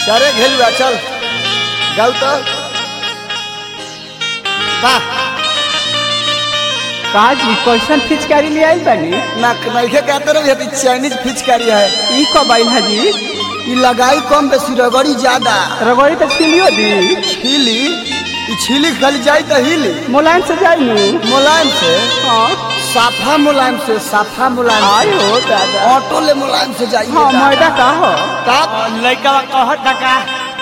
चारे घेलुआ चल गाउ तो वाह का जी कैसन फिचकारी ले आई बानी ना नइखे कहते रहे ये चाइनीज फिचकारी है ई कब आई है जी ई लगाई कम बेसी रगड़ी ज्यादा रगड़ी तो छिलियो दी छिली ई छिली खाली जाई तो हिली मुलायम से जाई नु मुलायम से हाँ साफा मुलायम से साफा मुलायम आई से हो दादा ऑटो ले मुलायम से जाइए हाँ मैदा का हो का लड़का कहत का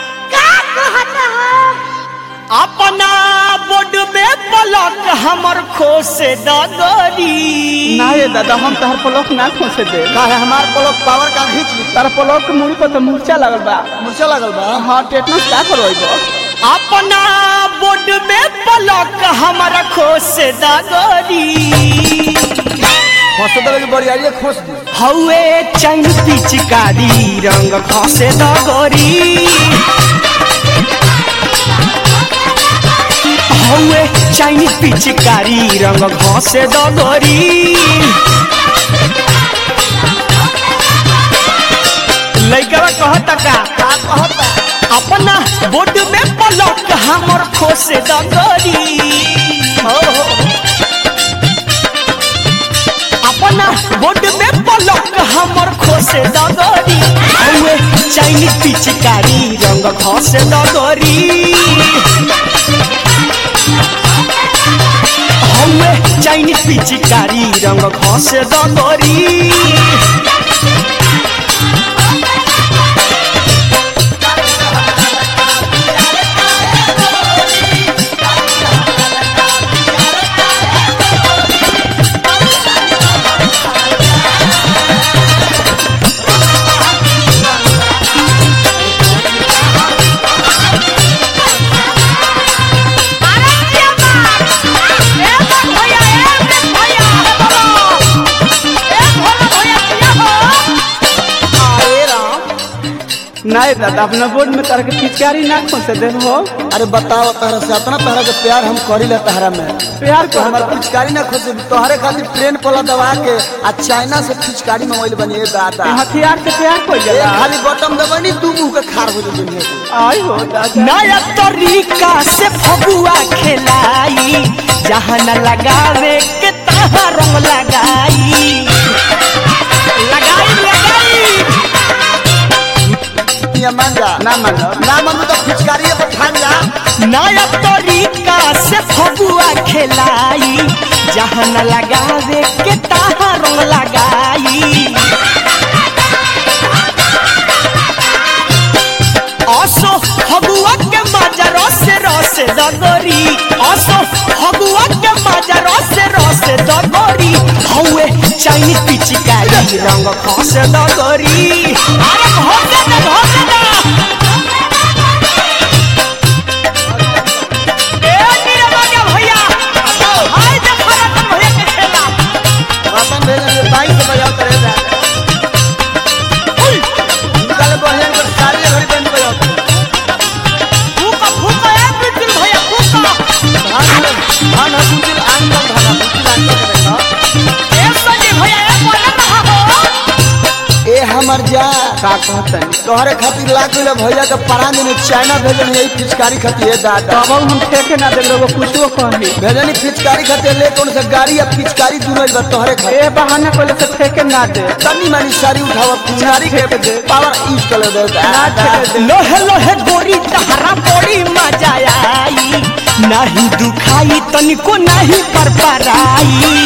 अपना बोर्ड में पलक हमर खोसे दगरी ना ये दादा हम तहर पलक ना खोसे दे का है हमार पलक पावर का खींच ली तार पलक के मुड़ी पर तो मूर्छा लगल बा मुर्चा लगल बा हाँ टेटनस का करवाइबो अपना बोर्ड में पलक हमर खोसे दगरी हॉस्पिटल की बड़ी खोस दी हौए चैन पिचकारी रंग खसे दगरी हौए चाइनीज पिचकारी रंग घसे दगरी लइका कहता का का कहता अपना बोर्ड में पलक हमर खोसे दगरी हो हो अपना बोर्ड में पलक हमर खोसे दगरी हौए चाइनीज पिचकारी रंग घसे दगरी हौए चाइनीज पिचकारी रंग घसे दगरी अरे राम ना ये दादा अपना बोर्ड में तार के फिचकारी ना खोसे दे हो अरे बताओ तहरा से इतना तहरा के प्यार हम करी ले तहरा में प्यार तो को हमार पिचकारी ना खोसे तोहरे खातिर ट्रेन पला दबा के आ चाइना से पिचकारी मंगवाइल बनी ए दादा हथियार से प्यार को एक जला खाली बटन दबानी दू मुंह के खार हो जाई दुनिया के आई हो दादा नया तरीका से फगुआ खेलाई जहाँ न लगावे के तहाँ रंग लगाई लगाई लगाई ये मान जा ना मानो ना मन तो पिचकारी पर ठान जा नया तरीका से फगुआ खेलाई जहाँ न लगावे के तहाँ रंग लगाई असो फगुआ के मजा रस रस दगरी असो फगुआ के मजा रस रस दगरी हौए चाइनीज पिचकारी रंग खस दगरी अरे घोटे दे घोटे दे ए नीरजा भैया हाय देखो रतन भैया के खेला रतन भेजन बाइक से बजाओ करे जा निकाले बढ़िया कर सारी घड़ी बंद बजाओ फूका फूका ए बिल्कुल भैया फूका धान धान हसुल आंगल धान हसुल आंगल के देखा ए सजी भैया ए बोले रहा हो ए हमर जा का कहतन तोहरे खातिर लाख ले भैया के परान में चाइना भेजन यही पिचकारी खातिर ए दादा तब हम ठेके ना दे लोगो कुछो कही भेजनी पिचकारी खातिर ले कौन से गाड़ी या पिचकारी दूर बा तोहरे खातिर ए बहाना कोले से ठेके ना दे तनी मानी सारी उठावा पिचकारी के पावर यूज कर दे ना ठेके दे लोहे लोहे गोरी तहरा बड़ी मजा आई नहीं दुखाई तनिको नहीं पर पराई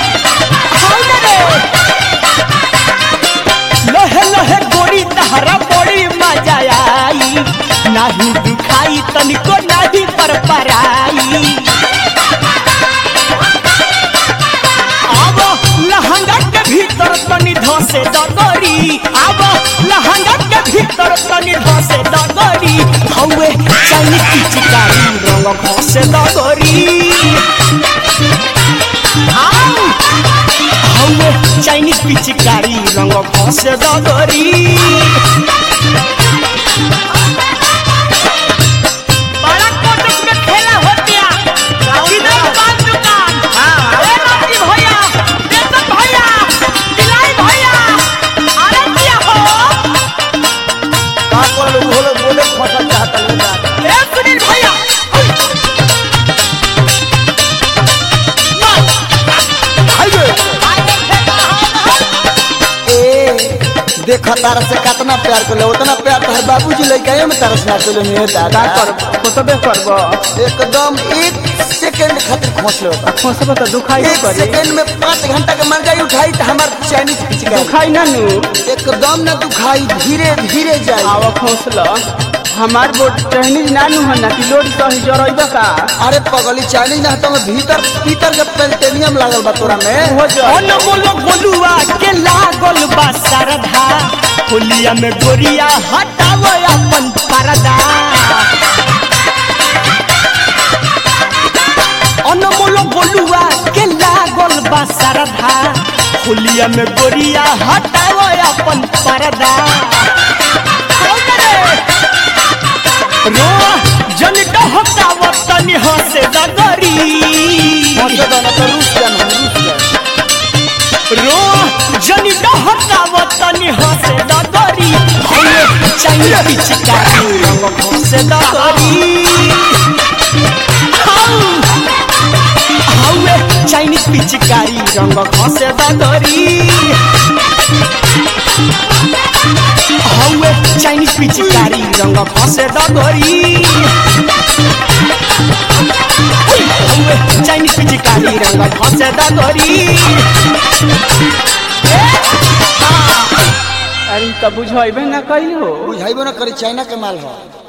लोहे लोहे गोरी तहरा बड़ी मजा आई नहीं दुखाई तनिको नहीं पर पराई अब लहंगा के भीतर तनी धसे दगरी अब लहंगा के भीतर तनी धसे दगरी हौए चाइनी पिचकारी रंग घसे दगरी आउ हौए चाइनीज पिचकारी रंग घसे दगरी बड़ा कोटक में खेला होतिया किधर दुकान दुकान ए रामजी भैया देसन भैया दिलाई भैया अरे क्या हो का कर लो बोले बोले देख तारा से कितना प्यार कर उतना प्यार तो हर बाबूजी लड़का में तारा से ना कर मेरे का दादा कर खोसबे करबो एकदम एक सेकंड खातिर खोस लो खोसबे तो दुखाई एक करी सेकंड में पाँच घंटा के महंगाई उठाई तो हमार चाइनीज पिचकारी दुखाई ना नु एकदम ना दुखाई धीरे धीरे जाए आवा खोसल हमार बोट चाइनीज ना नु हना कि लोड सही जरइबा का अरे पगली चाइनीज ना तो भीतर भीतर के पेंटेनियम लागल बा तोरा में हो जा अनमोल गोलुआ के लागल बा सरधा होलिया में गोरिया हटाव अपन परदा अनमोल गोलुआ के लागल बा सरधा होलिया में गोरिया हटाव अपन परदा रो जन डहकाव तनी हंसे दगरी मत दाना तो रूस जान हम रूस जान रो जनी डहकाव तनी हंसे दगरी हमे चाहिए पिचकारी रंग हंसे दगरी हमे चाइनीज पिचकारी रंग हंसे दगरी हमे चाइनीज पिचकारी रंग हंसे दगरी हमे चाइनीज पिचकारी रंग हंसे दगरी अरे त बुझइबे ना कइल हो बुझाइबो ना करी चाइना के माल हो